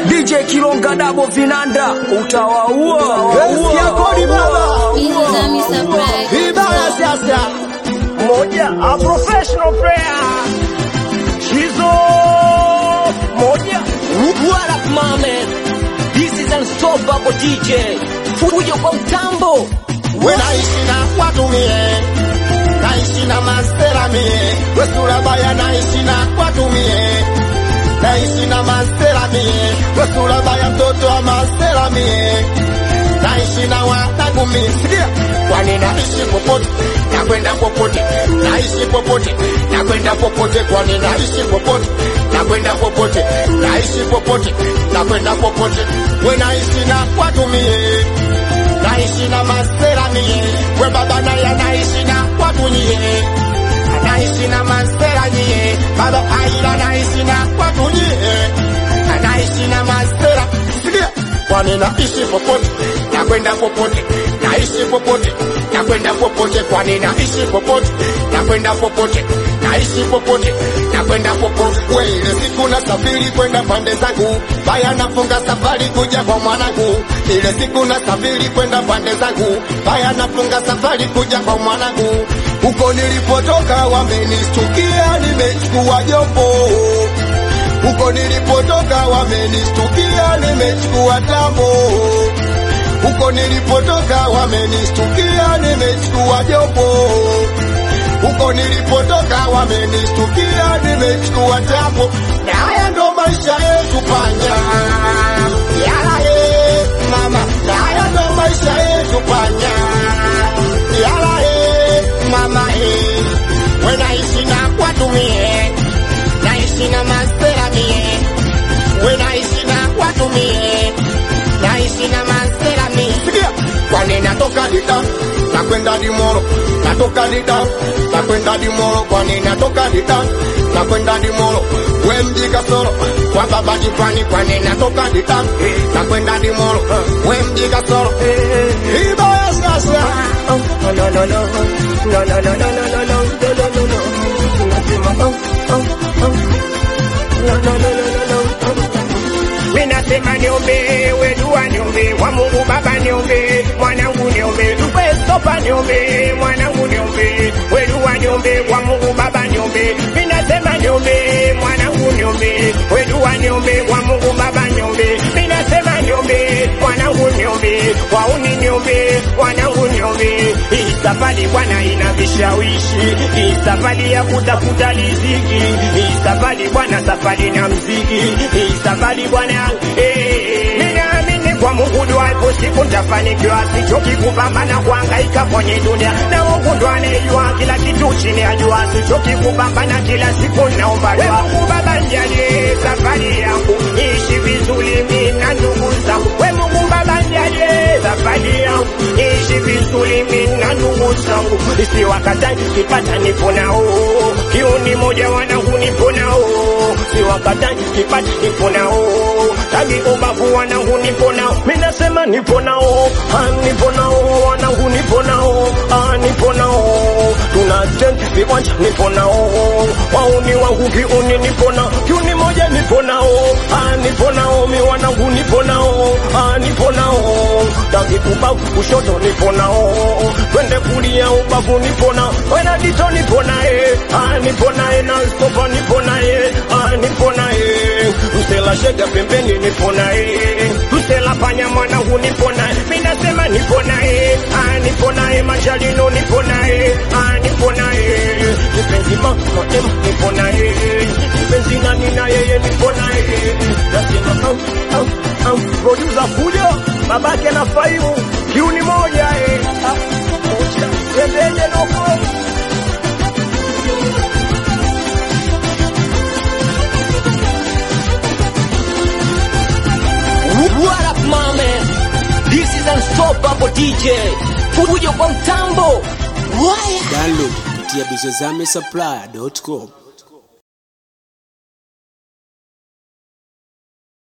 DJ Kilonga Dabo Vinanda utawaua Sikia kodi baba, Busy Zami Surprise. vibaya sasa. moja a professional player Shizo moja What up, my man? This is Unstoppable DJ. Fujo kwa mtambo. We naishi na watu mie, naishi na mastera mie, we sura baya naishi na watu mie, naishi na mastera mie, we sura baya mtoto wa mastera mie, naishi na wanangu mie, sikia kwani naishi popote nakwenda popote, naishi popote nakwenda popote, kwani naishi popote nakwenda popote, naishi popote nakwenda popote, we naishi na watu mie naishi na masera mie, we baba naye anaishi na watu nyie, anaishi na masera nyie, baba aila anaishi na watu nyie, anaishi na masera sikia, kwani naishi popote nakwenda popote, naishi popote nakwenda popote, kwani naishi popote nakwenda popote, naishi popote nakwenda popote. We ile siku nasafiri kwenda pande zangu, baya nafunga safari kuja kwa mwanangu. Ile siku nasafiri kwenda pande zangu, baya nafunga safari kuja kwa mwanangu. Huko nilipotoka wamenistukia, nimechukua jombo huko nilipotoka wamenistukia, nimechukua tambo. Huko nilipotoka wamenistukia, nimechukua jombo. Huko nilipotoka wamenistukia, nimechukua tambo. Na haya ndo maisha yetu panya, yala ye mama, na haya ndo maisha yetu panya, yala ye mama ye, we naishi na watu mie naishi na mastera mie, we naishi na watu mie, naishi na mastera mie. Sikia, kwani natoka Dida nakwenda Dimoro, natoka Dida nakwenda Dimoro, kwani natoka Dida nakwenda Dimoro, we mji Kasoro kwa baba Jipani, kwani natoka Dida nakwenda Dimoro, we mji Kasoro ibaya sasa no no no no no no no no no no no no no no no Nasema, oh, oh, oh. No, no, no, no, no, no, no. Mimi nasema niombe, we dua niombe, wa Mungu Baba niombe, mwanangu niombe, tupe stopa niombe, mwanangu niombe, we dua niombe, wa Mungu Baba niombe, mimi nasema niombe, mwanangu niombe, we dua niombe, wa Mungu Baba niombe, mimi nasema niombe, mwanangu niombe, wauni niombe, mwanangu niombe, hii safari bwana ina vishawishi, hii safari ya kutafuta riziki, hii safari bwana, safari na mziki, hii safari bwana, eh, ninaamini kwa Mungu dua ipo siku nitafanikiwa, sichoki kupambana kuhangaika kwenye dunia, na Mungu ndo anayejua kila kitu chini ya jua, sichoki kupambana kila siku naomba dua. Mungu Baba nijalie safari yangu ishi vizuri mimi na ndugu zangu, we Mungu Baba nijalie safari yangu ishi vizuri mimi na ndugu zangu, isi wakati kipata nipo nao, kiuni moja wanangu nipo nao, si wakati kipata nipo nao, tagi ubavu wanangu nipo nao, mimi nasema nipo nao, ah, nipo nao wanangu nipo nao, ah, nipo nao, tunajenga viwanja nipo nao, wauni wangu kiuni nipo nao, kiuni moja nipo nao, ah, nipo nao, mi wanangu nipo nao, ah, nipo nao, tagi ubavu kushoto nipo nao, twende kulia ubavu nipo nao, wena dito nipo naye, ah, nipo naye na stopa nipo naye, ah, nipo naye, msela shega pembeni nipo naye, msela panya mwanangu nipo naye, mimi nasema nipo naye, ah, nipo naye machalino nipo naye, ah, nipo naye, kipenzi mama ema nipo naye, kipenzi nani na yeye nipo naye, nasema au au au, producer kuja babake na faimu kiuni moja eh, ah, moja tembele noko What up, my man? This is Unstoppable DJ. Fujo kwa mtambo. Waya. download kupitia bizozame supply.com